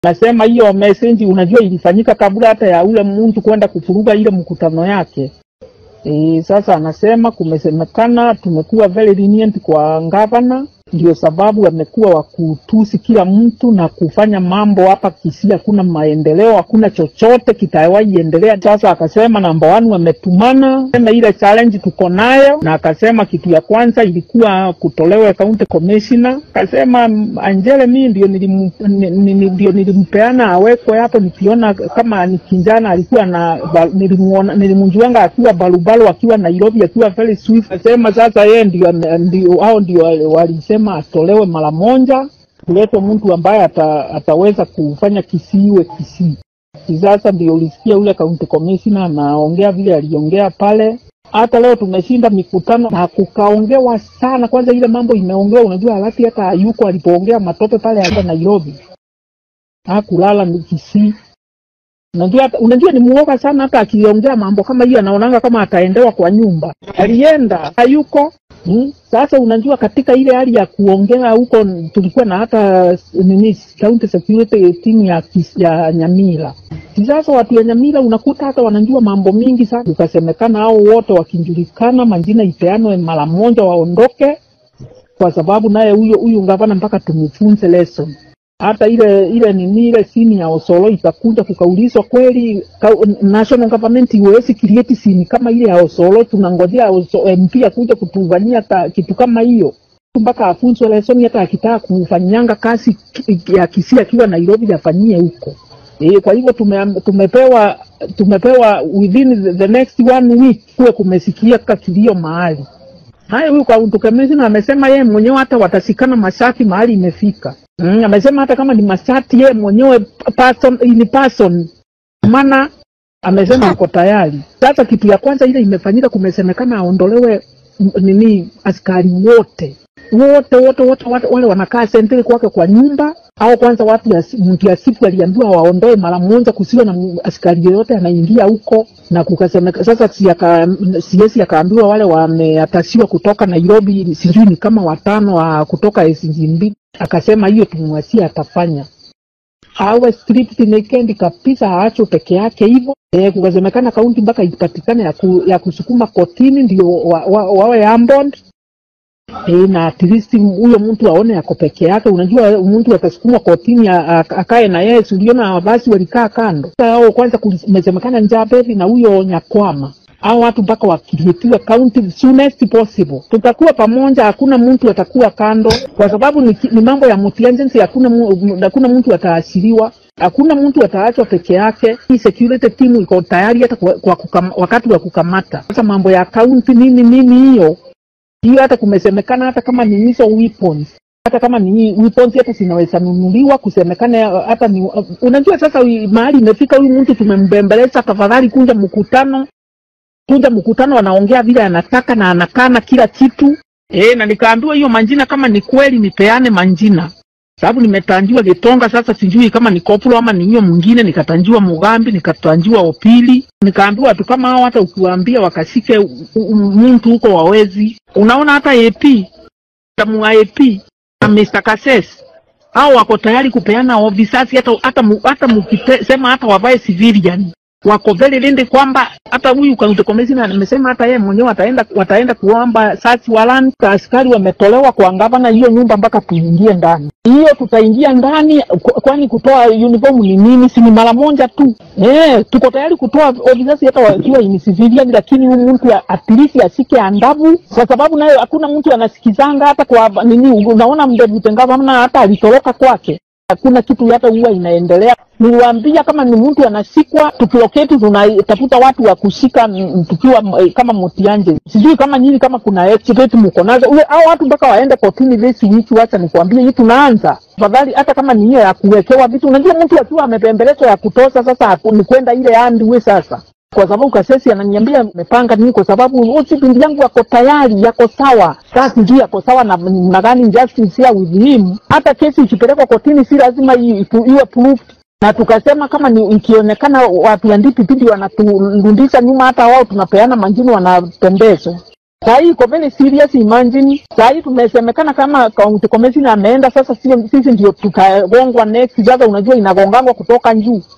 Nasema hiyo message unajua ilifanyika kabla hata ya ule mtu kwenda kufuruga ile mkutano yake. E, sasa anasema kumesemekana tumekuwa very lenient kwa gavana, ndio sababu amekuwa wa kutusi kila mtu na kufanya mambo hapa Kisii, hakuna maendeleo, hakuna chochote kitawahi endelea. Sasa akasema namba one wametumana sema ile challenge tuko nayo, na akasema kitu ya kwanza ilikuwa kutolewa county commissioner. Akasema mm, Angele, mimi ndio nilim, ni- ni- ndio nilimpeana awekwe hapo, nikiona kama ni kijana alikuwa na ba- nilimuona nilimjuanga akiwa barubaru akiwa Nairobi akiwa very swift. Akasema sasa yeye ndio ndio hao ndio walisema atolewe mara moja, kuletwe mtu ambaye ata, ataweza kufanya kisiwe Kisii. Sasa ndio ulisikia ule county commissioner anaongea vile aliongea pale. Hata leo tumeshinda mikutano na kukaongewa sana. Kwanza ile mambo imeongewa, unajua halati hata hayuko alipoongea matope pale hapa Nairobi, hakulala ni Kisii. Unajua, hata- unajua ni muoga sana, hata akiongea mambo kama hiyo anaonanga kama ataendewa kwa nyumba. Alienda hayuko Hmm. Sasa unajua katika ile hali ya kuongea huko tulikuwa na hata nini county security team ya, Kis- ya Nyamira. Sasa watu ya Nyamira unakuta hata wanajua mambo mingi sana, ukasemekana hao wote wakijulikana, majina ipeanwe mara moja, waondoke, kwa sababu naye huyo huyu gavana mpaka tumfunze lesson hata ile ile nini ile sini ya Osolo itakuja kukaulizwa kweli ka, national government iwezi create sini kama ile ya Osolo. Tunangojea Oso- MP akuja kutufanyia ka- kitu kama hiyo mpaka afunzwe lesson, hata akitaka kufanyanga kazi ki- ya Kisii akiwa Nairobi afanyie huko. E, kwa hivyo tume, tumepewa tumepewa within the, the next one week kuwe kumesikia kilio mahali Haya, huyu kwa Commissioner amesema yeye mwenyewe hata watasikana mashati mahali imefika. Mm, amesema hata kama ni mashati yeye mwenyewe person, in person, maana amesema ako tayari. Sasa kitu ya kwanza ile imefanyika, kumesemekana aondolewe m- nini askari wote wote wote wote wote wale wanakaa sentiri kwake kwa nyumba au kwanza watu ya mtu ya siku aliambiwa waondoe mara moja, kusiwe na m- askari yoyote anaingia huko, na kukasemeka sasa, si aka, siesi akaambiwa wale wameatasiwa kutoka Nairobi, sijui ni kama watano wa kutoka SGB, akasema hiyo tumwasia atafanya awe strict nekendi kabisa, aachwe peke yake hivyo. E, kukasemekana kaunti mpaka ipatikane ya, ku, ya kusukuma kotini ndio wa, wa, wawe ambond e, na at least huyo mtu aone ako peke yake. Unajua mtu atasukumwa kotini a- a- akae na yeye, si uliona basi walikaa kando. Sasa hao kwanza kumesemekana Njaberi na huyo Nyakwama hao watu mpaka wakiripiwa county soonest possible, tutakuwa pamoja, hakuna mtu atakuwa kando, kwa sababu ni, ki- ni mambo ya multi-agency, hakuna mu- hakuna mtu ataashiriwa hakuna mtu ataachwa peke yake. Hii security team iko tayari hata kwa, kwa kukam, wakati wa kukamata. Sasa mambo ya kaunti nini nini hiyo hiyo, hata kumesemekana hata kama ni hizo weapons hata kama ni weapons hata zinaweza nunuliwa, kusemekana hata ni unajua, sasa wi- mahali imefika, huyu mtu tumembembeleza, tafadhali kuja mkutano, kuja mkutano, anaongea vile anataka na anakana kila kitu e, na nikaambiwa hiyo manjina kama ni kweli nipeane manjina sababu nimetanjiwa Gitonga, sasa sijui kama ni koplo ama ni hiyo mwingine. Nikatanjiwa Mugambi, nikatanjiwa Opili, nikaambiwa watu kama hao, hata ukiwaambia wakashike u- u- mtu huko wawezi. Unaona hata AP tamu AP na Mr. Kases hao wako tayari kupeana officers, hata hata mu- hata mkisema hata wavae civilian wako very lindi kwamba hata huyu county commissioner amesema hata yeye mwenyewe ataenda wataenda kuomba search warrant. Askari wametolewa kwa gavana hiyo nyumba mpaka tuingie ndani. Hiyo tutaingia ndani, kwa- kwani kutoa uniform ni nini? Si ni mara moja tu. Eh, tuko tayari kutoa officers hata wakiwa in civilian, lakini huyu mtu ya- at least ashike andavu, kwa sababu nayo hakuna mtu anasikizanga hata kwa nini. Unaona mdebute gavana hata alitoroka kwake hakuna kitu hata huwa inaendelea. Niliwaambia kama ni mtu anashikwa, tukiloketi tunatafuta watu wa kushika mm, tukiwa mm, kama mutianje. Sijui kama nyinyi kama kuna expert mko nazo ule hao watu mpaka waende kotini this week. Wacha nikwambie, hii tunaanza tafadhali, hata kama ni hiyo ya kuwekewa vitu. Unajua mtu akiwa amepembelezwa ya kutosha, sasa haku- ni kwenda ile andiwe sasa kwa sababu kasesi ananiambia amepanga nini, kwa sababu wote pindi yangu yako tayari, yako sawa. Sasa sijui yako sawa na na gani justice here with him. Hata kesi ikipelekwa kotini, si lazima i- ifu- iwe proved na tukasema kama ni ikionekana watu ya DPP ndio wanaturudisha nyuma, hata wao tunapeana manjini wanatembezwa. Saa hii iko very serious, imagine. Saa hii tumesemekana kama county commissioner ameenda, sasa sisi, sisi ndio tutagongwa next. Sasa unajua inagongangwa kutoka juu.